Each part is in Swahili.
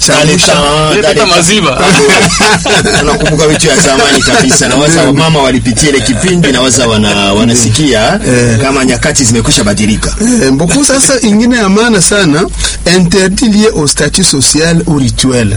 chamusha Leta maziba. unakumbuka vitu ya zamani kabisa na waza wamama walipitia ile kipindi na waza wana, wanasikia kama nyakati zimekwisha badilika Eh, beaucoup sasa ingine ya maana sana interdit lié au statut social ou rituel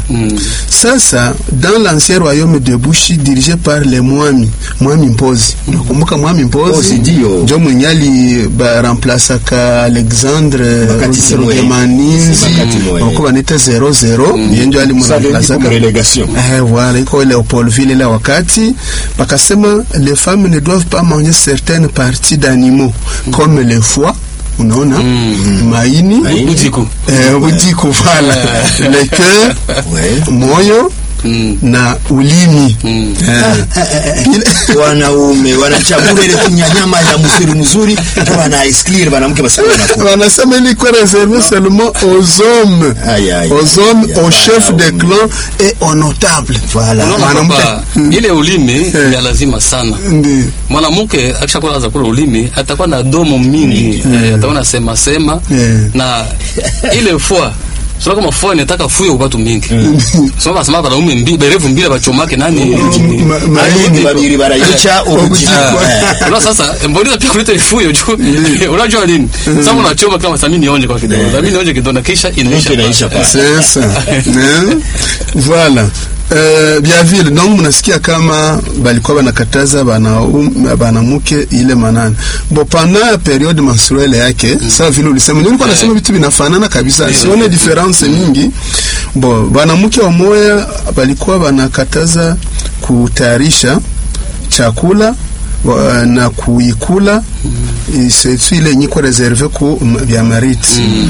sasa dans l'ancien royaume de Bushi dirigé par les Mwami Mwami Mpozi unakumbuka Mwami Mpozi Mpozi, ndio. ndio mwenye ali ba remplaçaka Alexandre Wakati Simwe. Rugemaninzi Wakati Simwe. wako banita 00 yeye ndio alimremplaçaka relegation Eh, voilà, iko Léopoldville ile wakati bakasema les femmes ne doivent pas manger certaines parties d'animaux comme le foie unaona maini Maini. Ujiku. eh, ujiku voilà le cœur Ouais. moyo Mm. na ulimi eh, ile- wanaume wanachagua ile kinyanyama ya mzuri mzuri ndio wana exclure wanamke basi wanakula wanasema ilikuwa réservé seulement aux hommes Aïe, aïe, aux hommes aïe, aux aïe, chefs aïe, de aïe. clan et aux notables Voilà. Unaona Mwanamke- kwamba Mm. ile ulimi Eh. ya lazima sana. Ndiyo. Mwanamke akishakuwa anaanza kula ulimi atakuwa na domo mingi, eh, atakuwa na sema sema Eh. na ile fua sio kama fua inataka fuyo kwa watu mingi. Sio basi mama wanaume mbi berevu mbili bachomake nani? Ma- ma- Maini babiri barayica ubuji Ah. Unaona sasa mbona pia kuleta ifuyo juu. Unajua nini? Sasa unachoma kama samini nionje kwa kidogo. Samini nionje kidogo na kisha inaisha. inaisha pale. pale. C'est ça. Hein? Voilà. Uh, Biaville donc mnasikia kama balikuwa banakataza bana um, banamuke ile manane bo pendant periode menstruelle yake sawa vile ulisema ndio nilikuwa nasema vitu vinafanana kabisa sione difference mingi bo banamuke wa moya balikuwa banakataza kutayarisha chakula wa- na kuikula mm. surtout ile yenye iko reserve ku m- vya mariti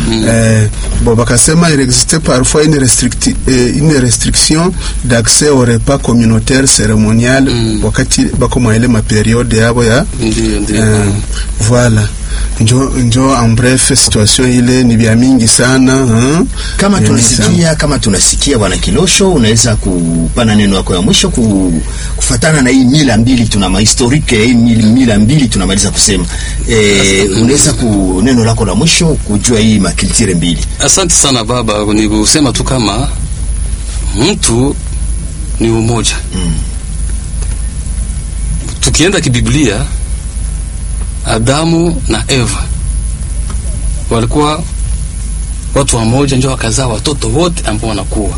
eh, bo bakasema il existait parfois une, restricti, eh, une restriction d'accès au repas communautaire cérémonial wakati bako mwa ile maperiode yabo ya Ndio ndio. eh, voilà njo njo en bref situation ile ni vya mingi sana hein? kama Vya mingi sana. tunasikia kama tunasikia bwana Kilosho, unaweza kupana neno yako ya mwisho ku, kufatana na hii mila mbili tuna mahistorike ya hii mila, mila mbili tunamaliza kusema e, unaweza ku neno lako la mwisho kujua hii makiltire mbili Asante sana baba, ni kusema tu kama mtu ni umoja. Tukienda kibiblia, Adamu na Eva walikuwa watu wamoja, ndio wakazaa watoto wote ambao wanakuwa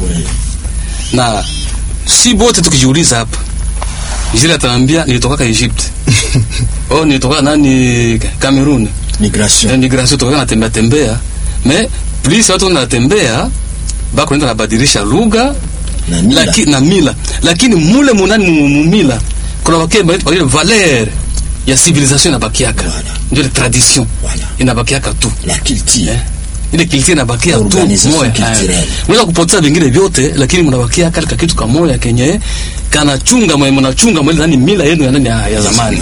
na si bote. Tukijiuliza hapa, Israeli ataniambia nilitoka Egypt oh, nilitoka nani Cameroon migration Eh, migration toka natembea tembea me plus watu wanatembea bako nenda nabadilisha lugha na mila laki, na mila lakini mule munani mu- mu mila kuna wake ile valeur ya civilisation inabakiaka Voilà. ndio ile tradition Voilà. inabakiaka tu la culture eh? ile kilti inabakia tu Organisation moya culturelle. eh. unaweza kupoteza vingine vyote lakini mnabakia katika kitu kamoya kenye kanachunga mwe mnachunga mwe nani mila yenu ya nani ya, ya zamani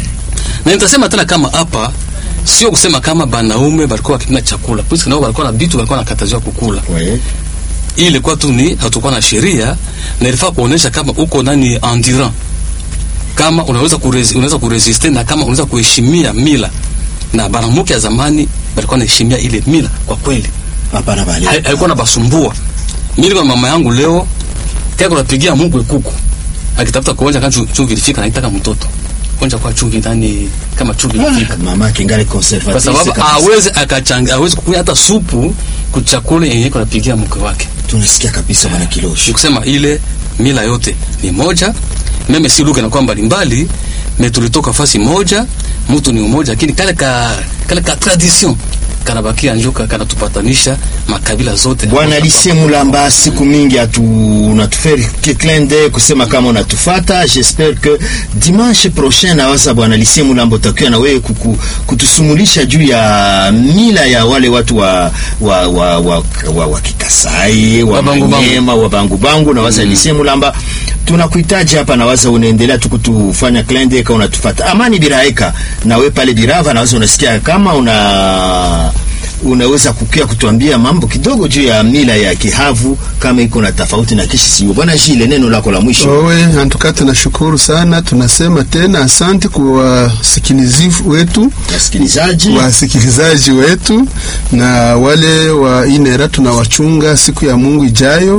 na nitasema tena kama hapa sio kusema kama banaume balikuwa wakipenda chakula puisque nao balikuwa na vitu balikuwa nakataziwa kukula ouais. hii ilikuwa tu ni hatukuwa na sheria na ilifaa kuonesha kama uko nani endurant kama unaweza kurezi, unaweza kuresiste na kama unaweza kuheshimia mila na banamuke ya zamani balikuwa naheshimia ile mila kwa kweli hapana bale Hai- haikuwa na basumbua mimi kwa mama yangu leo kaya kunapigia Mungu kuku akitafuta kuonja kama chu- chumvi ilifika naitaka mtoto onja kwa chumvi ndani kama chumvi ilifika mama kingali kwa conservatrice sababu kabisa. hawezi akachanga hawezi kukunywa hata supu kuchakula yenye kunapigia mke wake tunasikia kabisa bwana Kilosho ni kusema ile mila yote ni moja meme si lugha inakuwa mbalimbali me tulitoka fasi moja mtu ni umoja lakini kale ka kale ka tradition kanabakia njuka kanatupatanisha makabila zote Bwana Lise Mulamba, siku mingi atu unatuferi kiklende kusema kama unatufata. J'espère que dimanche prochain nawaza Bwana Lise Mulamba utakuwa na wewe kuku, kutusumulisha juu ya mila ya wale watu wa wa wa wa, wa, wa Kikasai wa Wabangu bangu. Manyema wa bangu bangu nawaza mm. Lise Mulamba tunakuhitaji hapa, nawaza unaendelea tu kutufanya klende kama unatufata. Amani Biraeka na wewe pale Birava, nawaza unasikia kama una unaweza kukia kutuambia mambo kidogo juu ya mila ya Kihavu kama iko na tofauti na Kisii. Bwana Jile, neno lako la mwisho. Owe, antuka tunashukuru sana, tunasema tena asante kwa wasikilizi wetu Wasikilizaji, wasikilizaji wetu na wale wa inera tunawachunga siku ya Mungu ijayo.